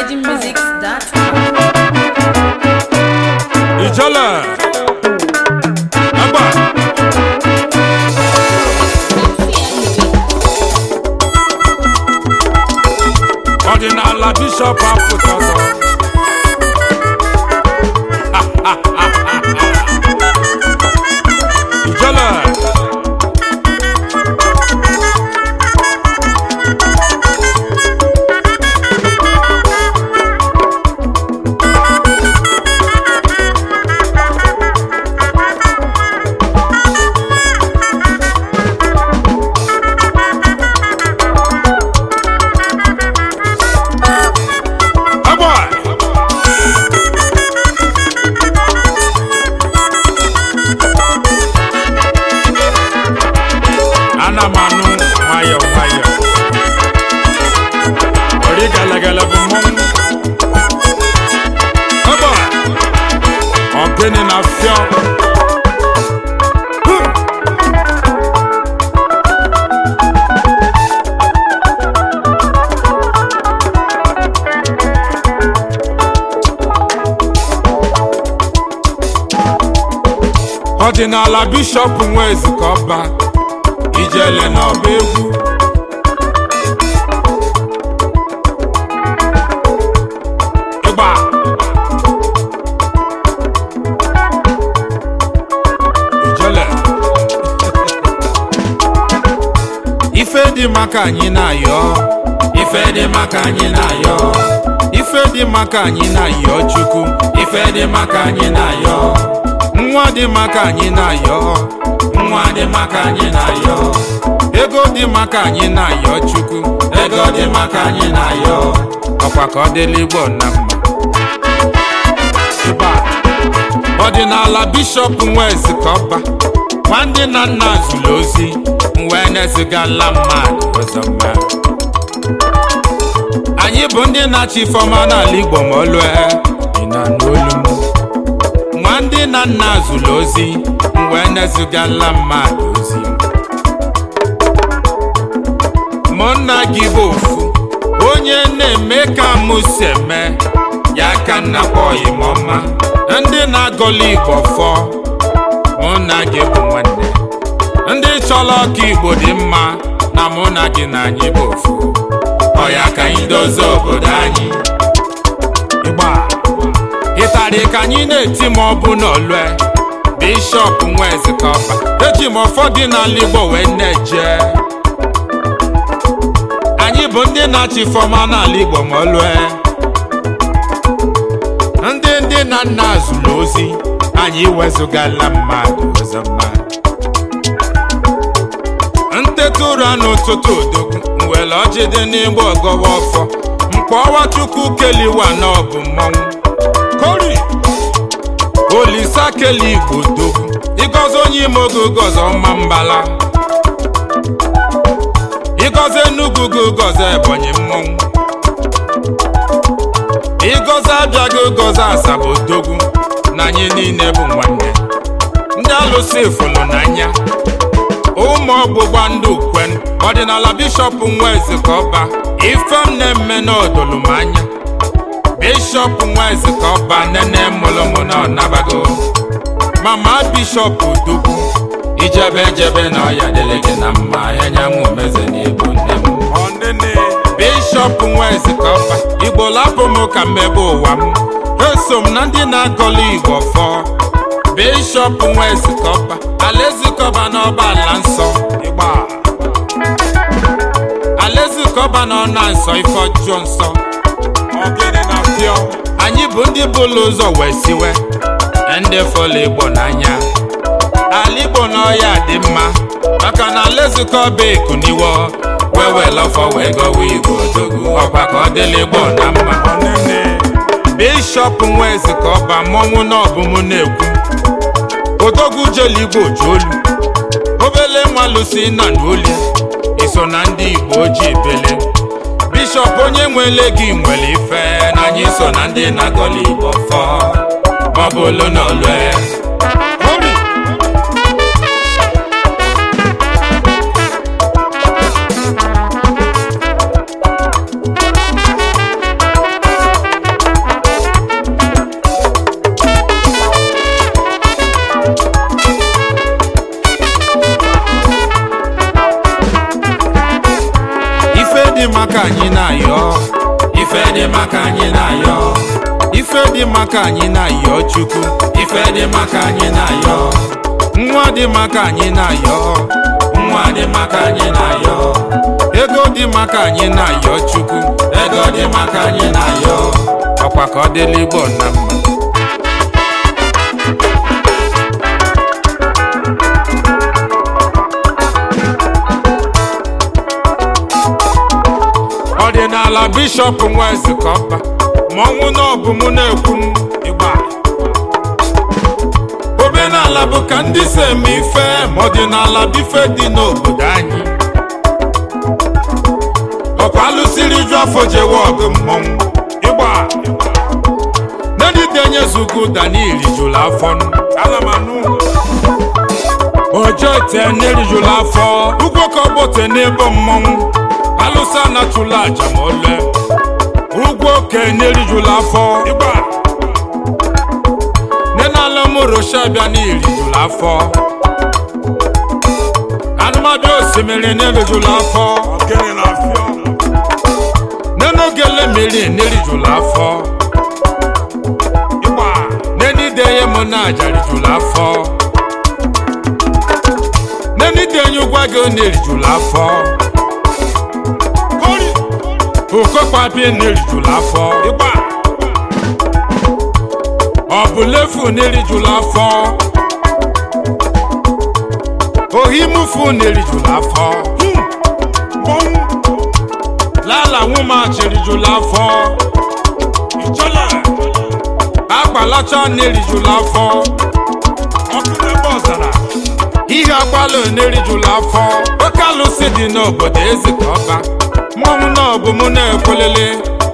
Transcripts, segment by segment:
virginmusics.com. Ìjọ́lẹ̀ ẹgbà ọdịnala bishọp apụtọsọ. Ìjọ́lẹ̀ ẹgbà ana m anụ nwayọọ nwayọọ ori gelegele bụ mmọnwụ ẹgbà ọgịnị na fịọ ọdịnala bishọp nwezi ka ọba ijele n'ọba egwu ịgba ijele ife dị maka anyị na-ayọ ife dị maka anyị na-ayọ ife dị maka anyị na-ayọ chukwu ife dị maka anyị na-ayọ nwa dị maka anyị na-ayọ nwa dị maka anyị na-ayọ ego dị maka anyị na-ayọ chukwu ego dị maka anyị na-ayọ ọkwa ka ọ dịla igbo na mma Ịba. ọdịnala bishọp nwezi ka ọba nwa ndị na nna zụrụ ozi wee na-ezigala mmadụ ọzọ mma anyị bụ ndị na-achị ifeọma n'ala igbo ma olue ị na-anụ olu m nwa ndị na nna zụrụ ozi wee na-ezigala mmadụ ozi mụ nna gị bụ ofu onye na-eme ka mụ si eme ya ka nna kpọghị m ọma ndị na-agọli igbo fọ mụ na gị bụ nwanne ndị chọrọ ọka igbo dị mma na mụ na gị na anyị bụ ofu ọ ya ka anyị dozie obodo anyị ịgba ịtarị ka anyị na-eti ma ọ bụ n'olue bishọp nwezi ka ọba eji m ụfọdụ n'ala igbo wee na-eje anyị bụ ndị na-achị fọma n'ala igbo ma olue ndị ndị na nna zụrụ ozi anyị wezụgala mmadụ ọzọ mmadụ nteta ụra n'ụtụtụ odogwu nwere ọjị dị n'igbo ọgọwa ọfọ mkpọwa chukwu keliwa na ọ bụ mmọnwụ kori olisa keli igbo dogwu ịgọzi onye ime oge gọzi ọma mbala ịgọzi enugwu gị gọzi ebonyi mmọnwụ ịgọzi abịaghị gọzi asaba odogwu na anyị niile bụ nwanne ndị alụsị fụlụ n'anya ụmụ ọgbụgba ndị ukwen ọdịnala bishọp nwezi ka ọba ife m na-eme n'odolu m anya bishọp nwezi ka ọba nene mụlụmụ na ọnabago mama bishọp dugwu ijebe ejebe na ọya dịrị gị na mma anyanwụ meze na ibu nne m bishọp nwezi ka ọba igbo lapụ m ka mmebe ụwa m eso m na ndị na-agọlụ igbo fọọ bishọp nwezi ka ọba alaezikọba n'ọba ala nsọ ịgba alaezikọba n'ọna nsọ ife ọjọọ nsọ Ogene na pịọ. anyị bụ ndị bụlụ ụzọ wee siwe ndị fọlụ igbo n'anya ala igbo n'ọya dị mma maka na alaezikọba ekuniwo wee wee lọfọ wee gọwa igbo odogwu ọkwa ka ọ dịla igbo na mma bishọp nwezi ka ọba mmọnwụ na ọbụm na-ekwu odogwu jelu igbo ji olu obele nwa lusi na n'olu iso na ndị igbo ji ebele bishọp onye nwele gị nwere ife na anyị so na ndị na-agọli igbo fọ maọbụ olu na olue dị maka anyị na-ayọ ife dị maka anyị na-ayọ ife dị maka anyị na-ayọ chukwu ife dị maka anyị na-ayọ nwa dị maka anyị na-ayọ nwa dị maka anyị na-ayọ ego dị maka anyị na-ayọ chukwu ego dị maka anyị na-ayọ ọkwa ka ọ dịla igbo na mma ọdịnala bishọp nwezi kọba mọnwụ na ọbụ mụ na-ekwu m ịgba omenala bụ ka ndị si eme ife ma ọdịnala bụ ife dị n'obodo anyị ọkwa alụsiri ju afọ jewe ọgụ mmọnwụ ịgba neditenye zugo daniel jụrụ afọ alamanụ ojo ite nerijụrụ afọ ugwo ka ọgbọte n'ebe mmọnwụ alụsa natụla aja ma ole ugwu oke n'erijula afọ ịgba nenala mụrụsha bịa n'irijula afọ anụmadụ osimiri n'erijula afọ nenogele mmiri n'erijula afọ ịgba nenideye mụ na aja rijula afọ nenidenye ụgwa gị n'erijula afọ okokpabie n'erijula afọ ịgba ọbụlefu n'erijula afọ ohimufu n'erijula afọ lala nwumachirijula afọ ichola agbalacha n'erijula afọ ọkụnebe ọzara ihe agbala n'erijula afọ oke alụsị dị n'obodo eze ka ọba mmọnwụ náà bụ mụ na-ekwelele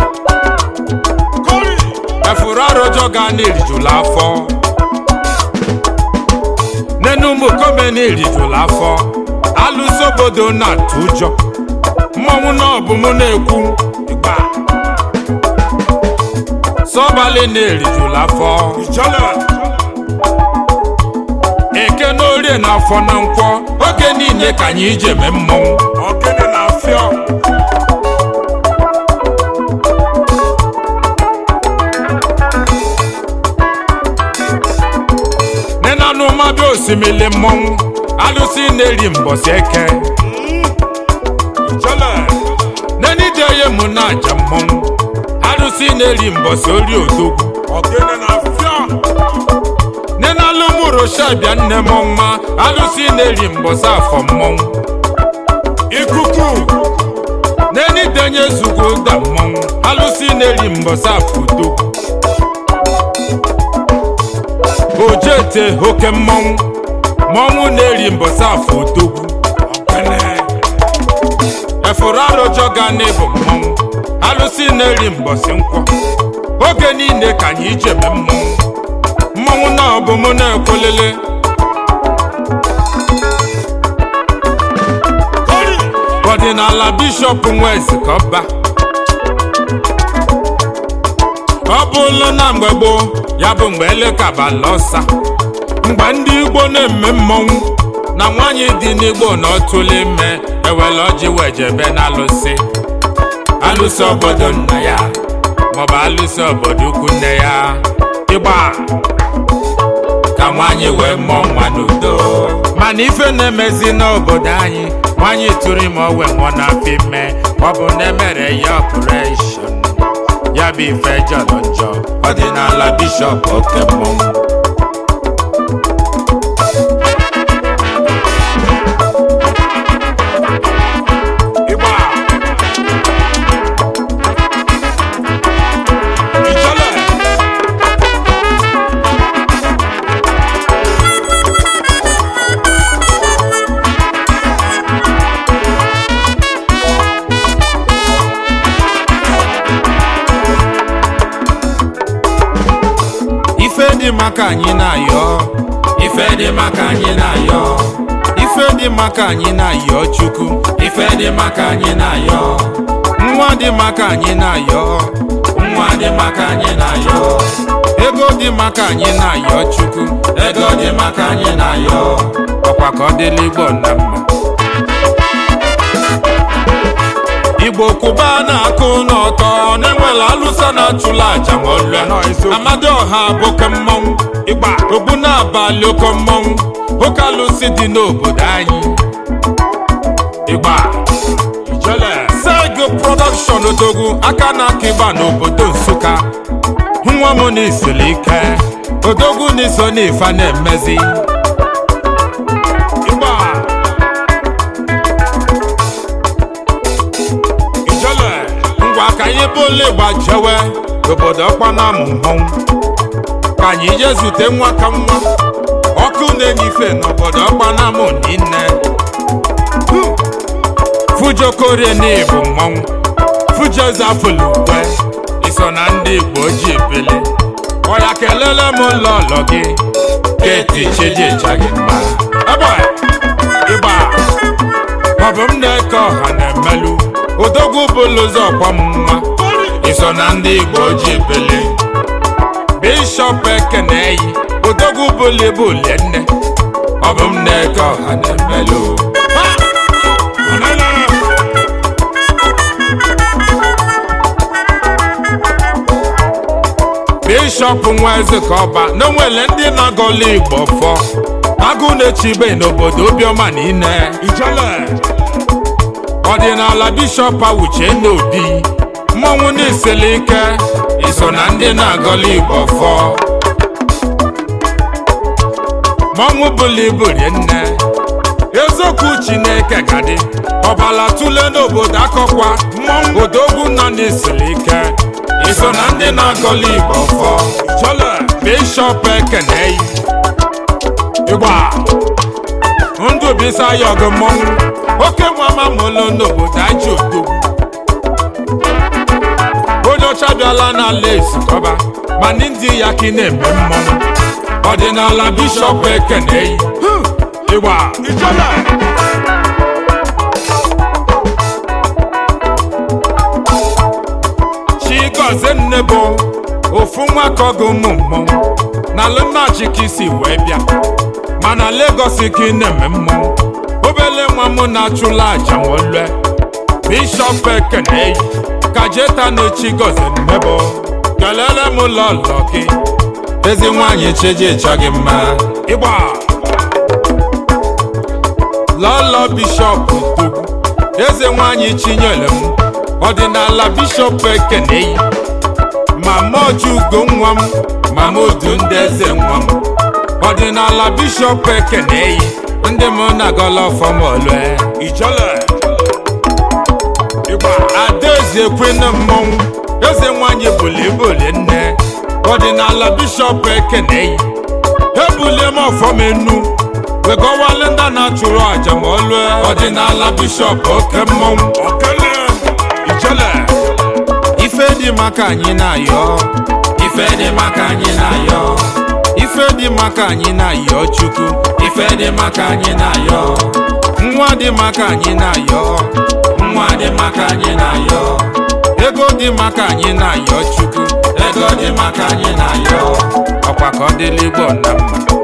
efuru arụjọ ga na-erijula afọ nenu ụmụ kome na-erijula afọ alụso obodo na-atụ ụjọ mmọnwụ náà bụ mụ na-ekwu ịgba sọbalị na-erijula afọ eke na orie na afọ na nkwọ oge niile ka anyị ije mee mmọnwụ ogene na afịọ nenanụmadụ osimiri mmọnwụ alụsị na-eri mbọsị eke nenideye mụ na aja mmọnwụ alụsị na-eri mbọsị ori odogwu nenalụmụrosha bịa nne m mma alụsị na-eri mbọsị afọ mmọnwụ ikuku nenidenye zugo ụda mmọnwụ alụsị na-eri mbọsị afọ odogwu ojete oke mmọnwụ mmọnwụ na-eri mbọsị afọ odogwu efuru arụjọ ga n'ịbụ mmọnwụ alụsị na-eri mbọsị nkwọ oge niile ka anyị ijebe mmọnwụ mmọnwụ na ọbụ mụ na-ekwelele ọdịnala bishọp nwezi ka ọba ọ bụlụ na mgbe gboo ya bụ mgbe elekabala ọsa mgbe ndị igbo na-eme mmọnwụ na nwaanyị dị n'igbo na ọtụle ime ewele ọjị wejebe na alụsị alụsị obodo nna ya maọbụ alụsị obodo ukwu nne ya ịgba ka nwaanyị wee mụọ nwa n'udo mana ife na-emezi n'obodo anyị nwaanyị tụrụ ime owe nwụọ n'afọ ime ọ bụ na emere ya ọpụreshọn ya bụ ife jọrọ njọ ọdịnala bishọp oke mmọnwụ Ịgba. Ijele. ife dị maka anyị na-ayọ ife dị maka anyị na-ayọ ife dị maka anyị na-ayọ chukwu ife dị maka anyị na-ayọ nwa dị maka anyị na-ayọ nwa dị maka anyị na-ayọ ego dị maka anyị na-ayọ chukwu ego dị maka anyị na-ayọ ọkwa ka ọ dịla igbo na mma igbo kwụba na-akụ n'ọtọ na-enwela alụsa na-achụla aja ma ọlụa amadioha bụ oke mmọnwụ ịgba ogbu na-abalị oke mmọnwụ oke alụsị dị n'obodo anyị ịgba ijele sego production odogwu aka na-aka ịgba n'obodo nsụka nwa m na isiri ike odogwu na iso n'ife na-emezi ịgba ijele ngwa ka anyị bụla ịgba jewe n'obodo ọkpana amụ mmọnwụ ka anyị jee zute nwa ka nwa ọkụ na-enye ife n'obodo ọkpana amụ niile fujokorie na ịbụ mmọnwụ fujozafulukwe iso na ndị igbo ji ebele ọya kelele m lọlọ gị keti chijija gị mma ebe ịgba maọbụ m na-eke ọha na-emelụ odogwu bụlụ ụzọ ọkwa m nwa iso na ndị igbo ji ebele bishọp ekeneyi odogwu bụlụ ibu lie nne ọ bụ m na-eke ọha na-emelụ bishọp nwa eze ka ọba na onwere ndị na-agọla igbo fọ agụ na-echibe n'obodo obiọma niile ijele ọdịnala bishọp awuche n'obi mmọnwụ na-eseli ike iso na ndị na-agọla igbo fọ mmọnwụ bụla ibu rie nne eziokwu chineke gadị ọbala tụle n'obodo akọkwa mmọnwụ odogwu nọ n'isiri ike iso na ndị na-agọla igbo fọ jọle bishọp ekeneyi ịgba ndụ bisa ya ọgụ mmọnwụ oke nwama mụlụ n'obodo aji odogwu onye ọcha bịala n'ala ezikọba ma ndị ya ka ị na-eme mmọnwụ ọdịnala bishọp ekeneyi ịgba ijọle chigozie nne bụ ofu nwa ka ọgụ ụmụ mmọnwụ na alụmnachi ka isi wee bịa mana Lagos ka ị na-eme mmọnwụ obele nwa m na-achụla aja nwolue bishọp ekeneyi ka jeta na-echi gozie nne bụ kelele m lọlọ gị ezi nwaanyị chijija gị mma ịgba lọlọ bishọp togbu eze nwaanyị chinyere m ọdịnala bishọp ekeneyi mama ojugo nwa m mama odu ndị eze nwa m ọdịnala bishọp ekeneyi ndị m na-agọla ọfọmọlue ijọle ịgba adaeze kwena mmọnwụ eze nwaanyị bulibuli nne ọdịnala bishọp ekeneyi ebulie m ọfọmenu wegọwale ndị na-achụrụ aja ma ọlụe ọdịnala bishọp oke mmọnwụ okele ijele ife dị maka anyị na-ayọ ife dị maka anyị na-ayọ ife dị maka anyị na-ayọ chukwu ife dị maka anyị na-ayọ nwa dị maka anyị na-ayọ nwa dị maka anyị na-ayọ ego dị maka anyị na-ayọ chukwu ego dị maka anyị na-ayọ ọkwa ka ọ dịla igbo na mma